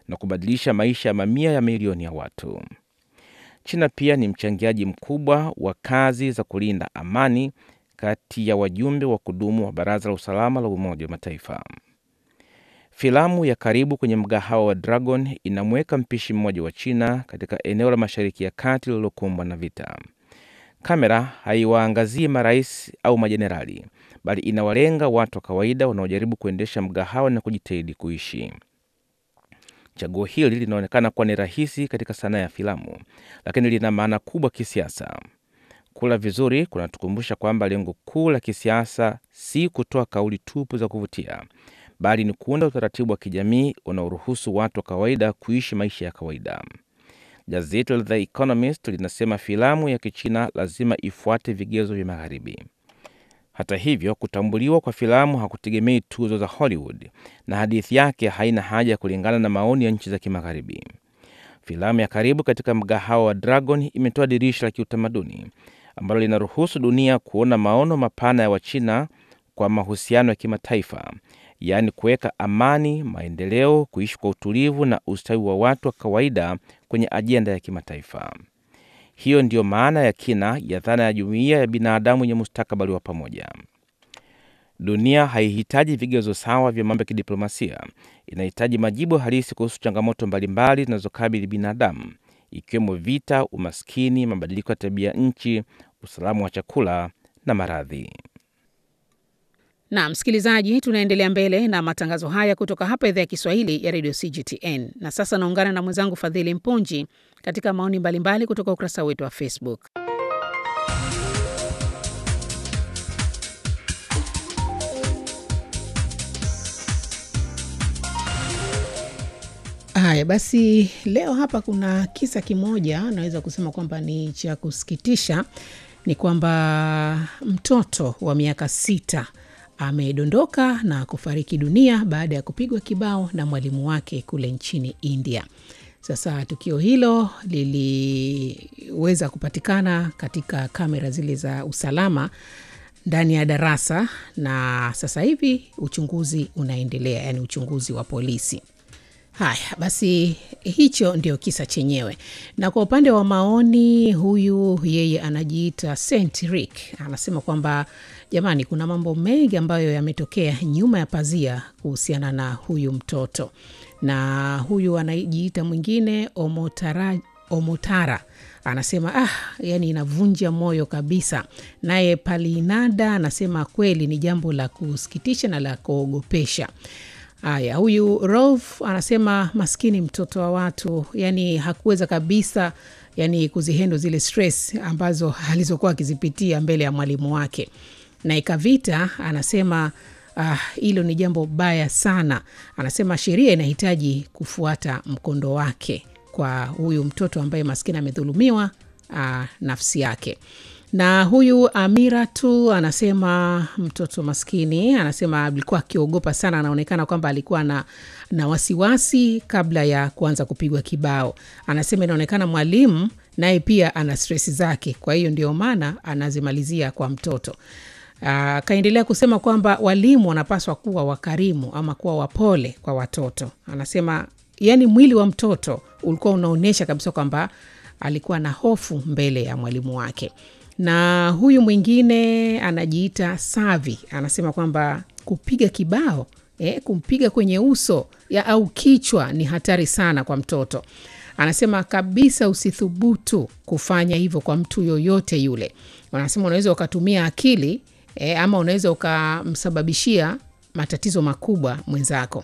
na kubadilisha maisha ya mamia ya milioni ya watu. China pia ni mchangiaji mkubwa wa kazi za kulinda amani kati ya wajumbe wa kudumu wa Baraza la Usalama la Umoja wa Mataifa. Filamu ya Karibu kwenye mgahawa wa Dragon inamweka mpishi mmoja wa China katika eneo la Mashariki ya Kati lililokumbwa na vita. Kamera haiwaangazii marais au majenerali, bali inawalenga watu wa kawaida wanaojaribu kuendesha mgahawa na kujitahidi kuishi. Chaguo hili linaonekana kuwa ni rahisi katika sanaa ya filamu, lakini lina maana kubwa kisiasa. Kula vizuri kunatukumbusha kwamba lengo kuu la kisiasa si kutoa kauli tupu za kuvutia, bali ni kuunda utaratibu wa kijamii unaoruhusu watu wa kawaida kuishi maisha ya kawaida. Gazeti la The Economist linasema filamu ya Kichina lazima ifuate vigezo vya Magharibi. Hata hivyo, kutambuliwa kwa filamu hakutegemei tuzo za Hollywood na hadithi yake haina haja ya kulingana na maoni ya nchi za Kimagharibi. Filamu ya Karibu katika mgahawa wa Dragon imetoa dirisha la kiutamaduni ambalo linaruhusu dunia kuona maono mapana ya Wachina kwa mahusiano ya kimataifa, yaani kuweka amani, maendeleo, kuishi kwa utulivu na ustawi wa watu wa kawaida kwenye ajenda ya kimataifa. Hiyo ndiyo maana ya kina ya dhana ya jumuiya ya binadamu yenye mustakabali wa pamoja. Dunia haihitaji vigezo sawa vya mambo ya kidiplomasia, inahitaji majibu halisi kuhusu changamoto mbalimbali zinazokabili binadamu, ikiwemo vita, umaskini, mabadiliko ya tabia nchi, usalama wa chakula na maradhi. Na msikilizaji, tunaendelea mbele na matangazo haya kutoka hapa idhaa ya Kiswahili ya redio CGTN. Na sasa naungana na mwenzangu Fadhili Mpunji katika maoni mbalimbali kutoka ukurasa wetu wa Facebook. Haya basi, leo hapa kuna kisa kimoja naweza kusema kwamba ni cha kusikitisha. Ni kwamba mtoto wa miaka sita amedondoka na kufariki dunia baada ya kupigwa kibao na mwalimu wake kule nchini India. Sasa tukio hilo liliweza kupatikana katika kamera zile za usalama ndani ya darasa, na sasa hivi uchunguzi unaendelea, yaani uchunguzi wa polisi. Haya basi, hicho ndio kisa chenyewe. Na kwa upande wa maoni, huyu yeye anajiita Saint Rick anasema kwamba jamani, kuna mambo mengi ambayo yametokea nyuma ya pazia kuhusiana na huyu mtoto. Na huyu anajiita mwingine Omotara, Omotara anasema ah, yani inavunja moyo kabisa. Naye Palinada anasema kweli ni jambo la kusikitisha na la kuogopesha. Haya, huyu Rolf anasema maskini mtoto wa watu, yani hakuweza kabisa yani kuzihendo zile stress ambazo alizokuwa akizipitia mbele ya mwalimu wake. Na Ikavita anasema hilo ah, ni jambo baya sana. Anasema sheria inahitaji kufuata mkondo wake kwa huyu mtoto ambaye maskini amedhulumiwa ah, nafsi yake na huyu Amira tu anasema mtoto maskini, anasema alikuwa akiogopa sana, anaonekana kwamba alikuwa na, na wasiwasi kabla ya kuanza kupigwa kibao. Anasema inaonekana mwalimu naye pia ana stresi zake, kwa hiyo ndio maana anazimalizia kwa mtoto. Akaendelea kusema kwamba walimu wanapaswa kuwa wakarimu ama kuwa wapole kwa watoto. Anasema yani mwili wa mtoto ulikuwa unaonyesha kabisa kwamba alikuwa na hofu mbele ya mwalimu wake na huyu mwingine anajiita Savi anasema kwamba kupiga kibao eh, kumpiga kwenye uso ya au kichwa ni hatari sana kwa mtoto. Anasema kabisa usithubutu kufanya hivyo kwa mtu yoyote yule. Anasema unaweza ukatumia akili eh, ama unaweza ukamsababishia matatizo makubwa mwenzako.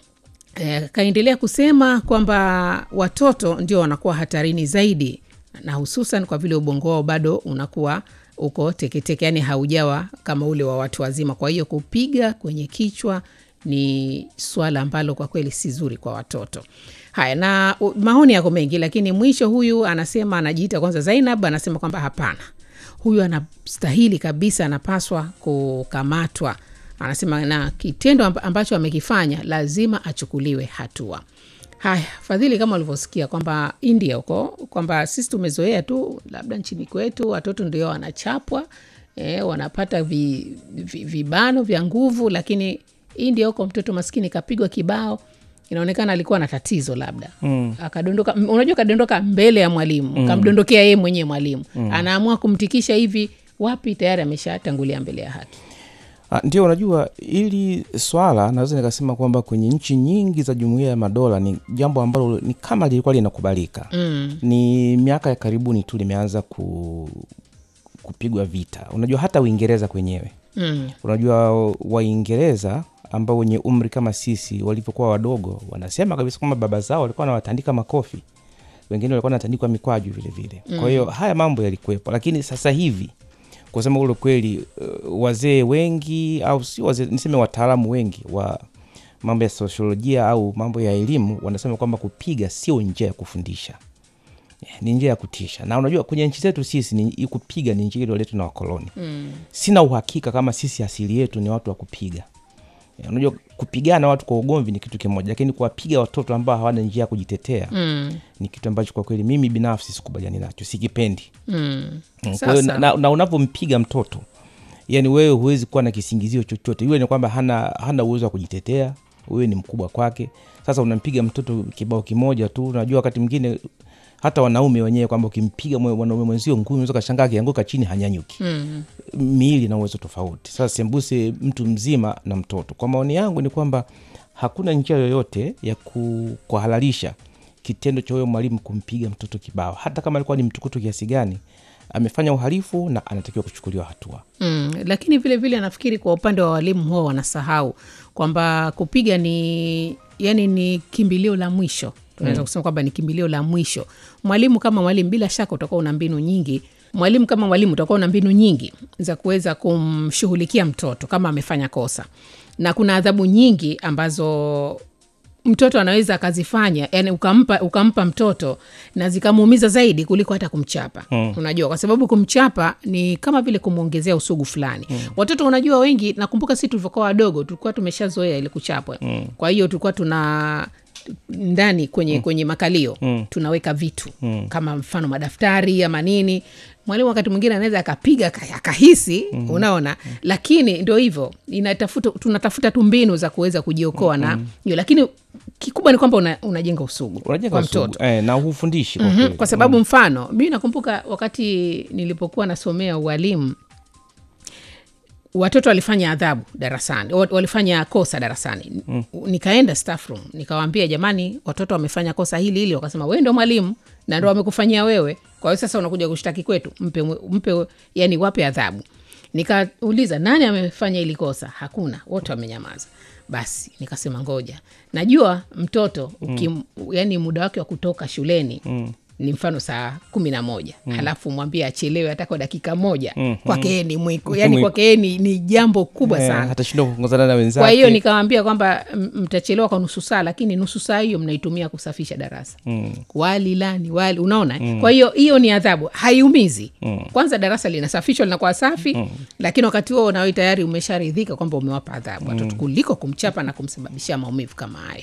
Eh, kaendelea kusema kwamba watoto ndio wanakuwa hatarini zaidi na hususan kwa vile ubongo wao bado unakuwa uko teketeke, yani haujawa kama ule wa watu wazima. Kwa hiyo kupiga kwenye kichwa ni swala ambalo kwa kweli si zuri kwa watoto. Haya, na maoni yako mengi, lakini mwisho huyu anasema, anajiita kwanza Zainab, anasema kwamba hapana, huyu anastahili kabisa, anapaswa kukamatwa. Anasema na kitendo ambacho amekifanya lazima achukuliwe hatua. Haya, Fadhili, kama ulivyosikia kwamba India huko kwamba sisi tumezoea tu labda nchini kwetu watoto ndio wanachapwa eh, wanapata vi, vi, vibano vya nguvu, lakini India huko mtoto maskini kapigwa kibao inaonekana alikuwa na tatizo labda mm. akadondoka m- unajua kadondoka mbele ya mwalimu mm. kamdondokea yeye mwenyewe mwalimu mm. anaamua kumtikisha hivi wapi tayari ameshatangulia mbele ya haki Ah, Ndio, unajua ili swala naweza nikasema kwamba kwenye nchi nyingi za jumuiya ya madola ni jambo ambalo ni kama lilikuwa linakubalika mm. ni miaka ya karibuni tu limeanza ku, kupigwa vita. Unajua hata Uingereza kwenyewe, Mm. unajua Waingereza ambao wenye umri kama sisi walivyokuwa wadogo, wanasema kabisa kwamba baba zao walikuwa wanawatandika makofi, wengine walikuwa wanatandikwa mikwaju vile vile. Kwa hiyo haya mambo yalikuwepo, lakini sasa hivi kusema ule kweli, uh, wazee wengi au si wazee, niseme wataalamu wengi wa mambo ya sosiolojia au mambo ya elimu wanasema kwamba kupiga sio njia ya kufundisha ni njia ya kutisha na unajua kwenye nchi zetu sisi ni, kupiga ni njia iliyoletwa na wakoloni mm. sina uhakika kama sisi asili yetu ni watu wa kupiga Ya, unajua kupigana watu kwa ugomvi ni kitu kimoja lakini kuwapiga watoto ambao hawana njia ya kujitetea Mm. ni kitu ambacho kwa kweli mimi binafsi sikubaliani nacho sikipendi Mm. Mm, kwa hiyo na, Sasa. na, na unapompiga mtoto yani wewe huwezi kuwa na kisingizio chochote iwe ni kwamba hana, hana uwezo wa kujitetea wewe ni mkubwa kwake sasa unampiga mtoto kibao kimoja tu unajua wakati mwingine hata wanaume wenyewe kwamba ukimpiga mwe- mwanaume mwenzio ngumi unaweza kashangaa akianguka chini hanyanyuki Mm. miili na uwezo tofauti sasa sembuse mtu mzima na mtoto kwa maoni yangu ni kwamba hakuna njia yoyote ya ku- kuhalalisha kitendo cha huyo mwalimu kumpiga mtoto kibao hata kama alikuwa ni mtukutu kiasi gani amefanya uhalifu na anatakiwa kuchukuliwa hatua Mm, lakini vile vile nafikiri kwa upande wa walimu huwa wanasahau kwamba kupiga ni yani ni kimbilio la mwisho tunaweza kusema kwamba ni kimbilio la mwisho mwalimu kama mwalimu bila shaka utakuwa una mbinu nyingi mwalimu kama mwalimu utakuwa una mbinu nyingi za kuweza kumshughulikia mtoto kama amefanya kosa na kuna adhabu nyingi ambazo mtoto anaweza akazifanya yani ukampa, ukampa mtoto na zikamuumiza zaidi kuliko hata kumchapa mm. unajua kwa sababu kumchapa ni kama vile kumwongezea usugu fulani mm. watoto unajua wengi nakumbuka si tulivyokuwa wadogo tulikuwa tumeshazoea ile kuchapwa mm. kwa hiyo tulikuwa tuna ndani kwenye mm. kwenye makalio mm. tunaweka vitu mm. kama mfano madaftari ama nini mwalimu wakati mwingine anaweza akapiga aka- akahisi mm. unaona mm. lakini ndio hivyo inatafuta tunatafuta tu mbinu za kuweza kujiokoa mm. na hiyo lakini kikubwa ni kwamba una, unajenga usugu unajenga kwa usugu. mtoto eh, na hufundishi kwa mm-hmm. kweli. kwa sababu mfano mi nakumbuka wakati nilipokuwa nasomea ualimu watoto walifanya adhabu darasani wa- walifanya kosa darasani mm. nikaenda staff room nikawaambia jamani watoto wamefanya kosa hili hili wakasema wewe ndo mwalimu na ndo wamekufanyia wewe kwa hiyo sasa unakuja kushtaki kwetu mpe, mpe yani wape adhabu nikauliza nani amefanya hili kosa hakuna wote wamenyamaza basi nikasema ngoja najua mtoto ukim, mm. yani muda wake wa kutoka shuleni mm ni mfano saa kumi na moja mm. halafu mwambie achelewe hata kwa dakika moja mm. kwake yeye ni mwiko yani Mwiko. kwake yeye ni, ni jambo kubwa Eh, sana atashindwa kuongozana na wenzake kwa hiyo nikawambia kwamba m- mtachelewa kwa nusu saa lakini nusu saa hiyo mnaitumia kusafisha darasa mm. wali lani wali unaona mm. kwa hiyo hiyo ni adhabu haiumizi mm. kwanza darasa linasafishwa linakuwa safi mm. lakini wakati huo nawe tayari umesharidhika kwamba umewapa adhabu watoto kuliko kumchapa na kumsababishia maumivu kama hayo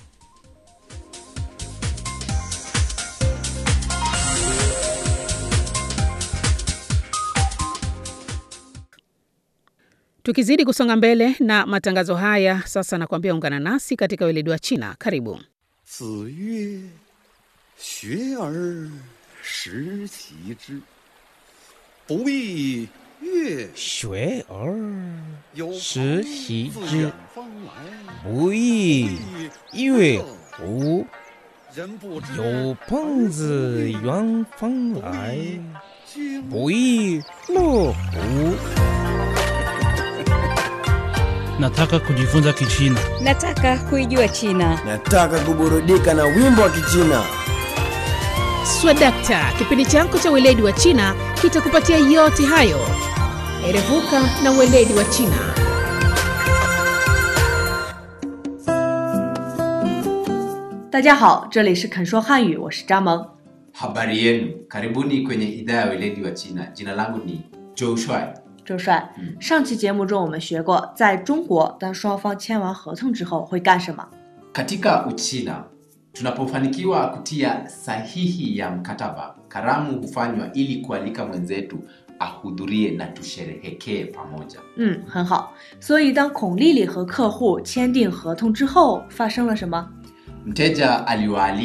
tukizidi kusonga mbele na matangazo haya sasa nakuambia ungana nasi katika weledi wa china karibu 子曰：“学而时齐之，不亦乐学而有时朋习自之远方来， 不亦乐乎人不知有朋自远方来， 君不亦乐乎？ Nataka kujifunza Kichina. Nataka kuijua China. Nataka kuburudika na wimbo wa Kichina. swadakta kipindi chako cha weledi wa china kitakupatia yote hayo erevuka na weledi wa china 大家好，这里是肯说汉语，我是张萌。 Habari yenu, karibuni kwenye idhaa ya weledi wa China. Jina langu ni Joe Shuai. 周帅，上期节目中我们学过，在中国当双方签完合同之后会干什么？ Katika Uchina, tunapofanikiwa kutia sahihi ya mkataba, karamu hufanywa ili kualika mwenzetu ahudhurie na tusherehekee pamoja. 嗯，很好。所以当孔丽丽和客户签订合同之后，发生了什么？ Mteja aliwaalika